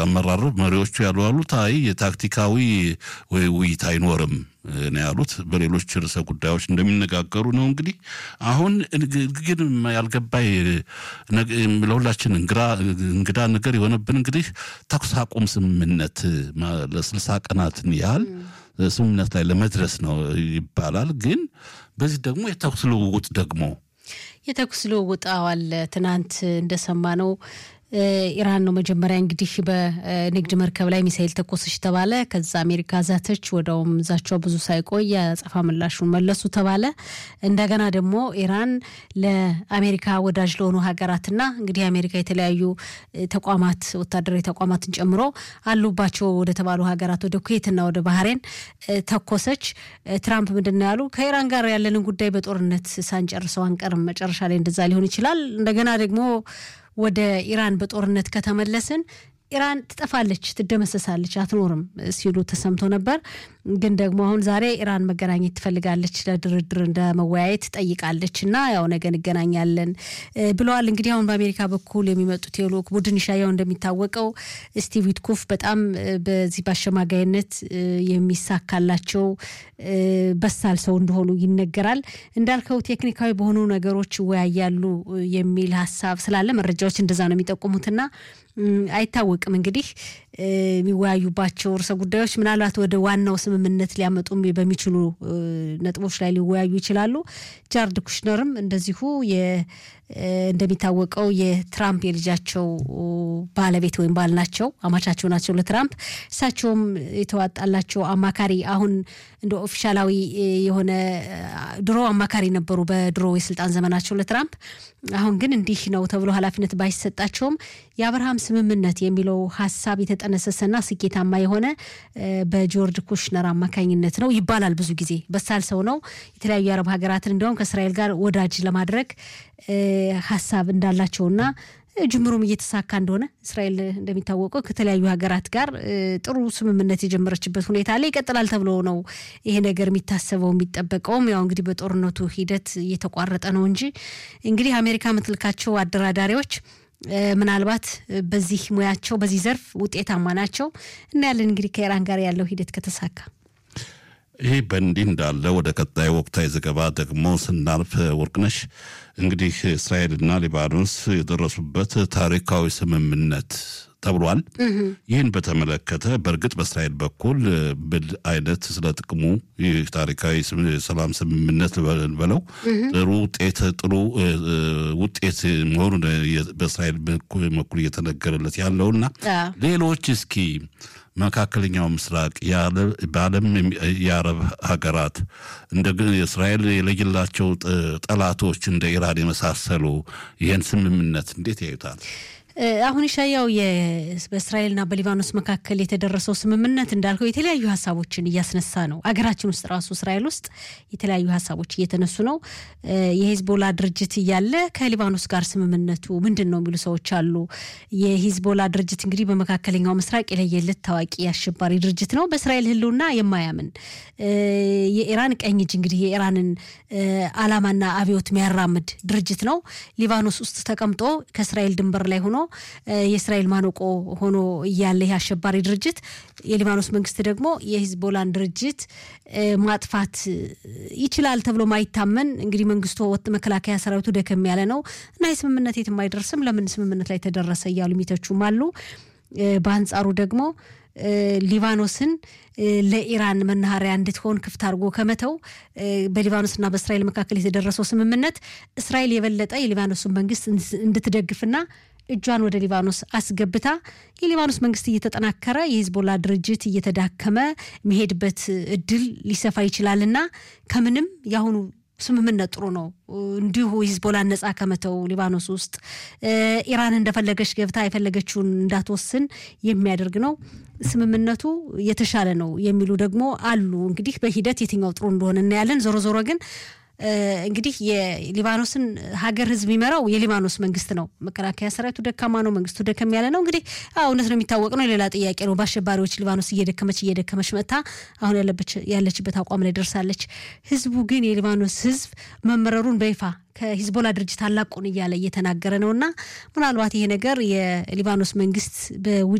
አመራር መሪዎቹ ያሉ ያሉት አይ የታክቲካዊ ውይይት አይኖርም ነው ያሉት። በሌሎች ርዕሰ ጉዳዮች እንደሚነጋገሩ ነው። እንግዲህ አሁን ግን ያልገባይ ለሁላችን እንግዳ ነገር የሆነብን እንግዲህ ተኩስ አቁም ስምምነት ለስልሳ ቀናትን ያህል ስምምነት ላይ ለመድረስ ነው ይባላል። ግን በዚህ ደግሞ የተኩስ ልውውጥ ደግሞ የተኩስ ልውውጥ አዋል ትናንት እንደሰማ ነው ኢራን ነው መጀመሪያ እንግዲህ በንግድ መርከብ ላይ ሚሳይል ተኮሰች ተባለ። ከዛ አሜሪካ ዛተች። ወደውም ዛቻው ብዙ ሳይቆይ የአጸፋ ምላሹን መለሱ ተባለ። እንደገና ደግሞ ኢራን ለአሜሪካ ወዳጅ ለሆኑ ሀገራትና እንግዲህ አሜሪካ የተለያዩ ተቋማት ወታደራዊ ተቋማትን ጨምሮ አሉባቸው ወደ ተባሉ ሀገራት ወደ ኩዌትና ወደ ባህሬን ተኮሰች። ትራምፕ ምንድን ነው ያሉ? ከኢራን ጋር ያለንን ጉዳይ በጦርነት ሳንጨርሰው አንቀርም። መጨረሻ ላይ እንደዛ ሊሆን ይችላል። እንደገና ደግሞ ወደ ኢራን በጦርነት ከተመለስን ኢራን ትጠፋለች፣ ትደመሰሳለች፣ አትኖርም ሲሉ ተሰምቶ ነበር። ግን ደግሞ አሁን ዛሬ ኢራን መገናኘት ትፈልጋለች፣ ለድርድር እንደ መወያየት ጠይቃለች እና ያው ነገ እንገናኛለን ብለዋል። እንግዲህ አሁን በአሜሪካ በኩል የሚመጡት የልዑክ ቡድን ይሻያው እንደሚታወቀው ስቲቭ ዊትኮፍ በጣም በዚህ በአሸማጋይነት የሚሳካላቸው በሳል ሰው እንደሆኑ ይነገራል። እንዳልከው ቴክኒካዊ በሆኑ ነገሮች ይወያያሉ የሚል ሀሳብ ስላለ መረጃዎች እንደዛ ነው የሚጠቁሙትና አይታወቅም እንግዲህ የሚወያዩባቸው ርዕሰ ጉዳዮች ምናልባት ወደ ዋናው ስምምነት ሊያመጡ በሚችሉ ነጥቦች ላይ ሊወያዩ ይችላሉ። ጃርድ ኩሽነርም እንደዚሁ እንደሚታወቀው የትራምፕ የልጃቸው ባለቤት ወይም ባል ናቸው፣ አማቻቸው ናቸው ለትራምፕ። እሳቸውም የተዋጣላቸው አማካሪ አሁን እንደ ኦፊሻላዊ የሆነ ድሮ አማካሪ ነበሩ በድሮ የስልጣን ዘመናቸው ለትራምፕ። አሁን ግን እንዲህ ነው ተብሎ ኃላፊነት ባይሰጣቸውም የአብርሃም ስምምነት የሚለው ሀሳብ የተጠነሰሰና ስኬታማ የሆነ በጆርጅ ኩሽነር አማካኝነት ነው ይባላል። ብዙ ጊዜ በሳል ሰው ነው። የተለያዩ የአረብ ሀገራትን እንዲያውም ከእስራኤል ጋር ወዳጅ ለማድረግ ሀሳብ እንዳላቸውና ጅምሩም እየተሳካ እንደሆነ እስራኤል እንደሚታወቀው ከተለያዩ ሀገራት ጋር ጥሩ ስምምነት የጀመረችበት ሁኔታ ላይ ይቀጥላል ተብሎ ነው ይሄ ነገር የሚታሰበው የሚጠበቀውም። ያው እንግዲህ በጦርነቱ ሂደት እየተቋረጠ ነው እንጂ እንግዲህ አሜሪካ የምትልካቸው አደራዳሪዎች ምናልባት በዚህ ሙያቸው በዚህ ዘርፍ ውጤታማ ናቸው እና ያለን እንግዲህ ከኢራን ጋር ያለው ሂደት ከተሳካ ይህ በእንዲህ እንዳለ ወደ ቀጣይ ወቅታዊ ዘገባ ደግሞ ስናልፍ ወርቅነሽ እንግዲህ እስራኤልና ሊባኖስ የደረሱበት ታሪካዊ ስምምነት ተብሏል። ይህን በተመለከተ በእርግጥ በእስራኤል በኩል ብል አይነት ስለ ጥቅሙ ይህ ታሪካዊ ሰላም ስምምነት በለው ጥሩ ውጤት ጥሩ ውጤት መሆኑ በእስራኤል በኩል እየተነገረለት ያለውና ሌሎች እስኪ መካከለኛው ምስራቅ በዓለም የአረብ ሀገራት እንደ እስራኤል የለየላቸው ጠላቶች እንደ ኢራን የመሳሰሉ ይህን ስምምነት እንዴት ያዩታል? አሁን ሻያው በእስራኤልና በሊባኖስ መካከል የተደረሰው ስምምነት እንዳልከው የተለያዩ ሀሳቦችን እያስነሳ ነው። አገራችን ውስጥ ራሱ እስራኤል ውስጥ የተለያዩ ሀሳቦች እየተነሱ ነው። የሂዝቦላ ድርጅት እያለ ከሊባኖስ ጋር ስምምነቱ ምንድን ነው የሚሉ ሰዎች አሉ። የሂዝቦላ ድርጅት እንግዲህ በመካከለኛው ምስራቅ የለየለት ታዋቂ አሸባሪ ድርጅት ነው። በእስራኤል ሕልውና የማያምን የኢራን ቀኝ እጅ እንግዲህ የኢራንን ዓላማና አብዮት የሚያራምድ ድርጅት ነው። ሊባኖስ ውስጥ ተቀምጦ ከእስራኤል ድንበር ላይ ሆኖ የእስራኤል ማነቆ ሆኖ እያለ ይህ አሸባሪ ድርጅት የሊባኖስ መንግስት ደግሞ የሂዝቦላን ድርጅት ማጥፋት ይችላል ተብሎ ማይታመን እንግዲህ መንግስቱ ወጥ መከላከያ ሰራዊቱ ደከም ያለ ነው እና የስምምነት የትም አይደርስም፣ ለምን ስምምነት ላይ ተደረሰ እያሉ የሚተቹም አሉ። በአንጻሩ ደግሞ ሊባኖስን ለኢራን መናኸሪያ እንድትሆን ክፍት አድርጎ ከመተው በሊባኖስና በእስራኤል መካከል የተደረሰው ስምምነት እስራኤል የበለጠ የሊባኖስን መንግስት እንድትደግፍና እጇን ወደ ሊባኖስ አስገብታ የሊባኖስ መንግስት እየተጠናከረ የሂዝቦላ ድርጅት እየተዳከመ የሚሄድበት እድል ሊሰፋ ይችላልና ከምንም የአሁኑ ስምምነት ጥሩ ነው። እንዲሁ ሂዝቦላን ነጻ ከመተው ሊባኖስ ውስጥ ኢራን እንደፈለገች ገብታ የፈለገችውን እንዳትወስን የሚያደርግ ነው። ስምምነቱ የተሻለ ነው የሚሉ ደግሞ አሉ። እንግዲህ በሂደት የትኛው ጥሩ እንደሆነ እናያለን። ዞሮ ዞሮ ግን እንግዲህ የሊባኖስን ሀገር ህዝብ የሚመራው የሊባኖስ መንግስት ነው። መከላከያ ሰራዊቱ ደካማ ነው፣ መንግስቱ ደከም ያለ ነው። እንግዲህ እውነት ነው የሚታወቅ ነው። ሌላ ጥያቄ ነው። በአሸባሪዎች ሊባኖስ እየደከመች እየደከመች መጥታ አሁን ያለችበት አቋም ላይ ደርሳለች። ህዝቡ ግን የሊባኖስ ህዝብ መመረሩን በይፋ ከሂዝቦላ ድርጅት አላቁን እያለ እየተናገረ ነው እና ምናልባት ይሄ ነገር የሊባኖስ መንግስት በውጭ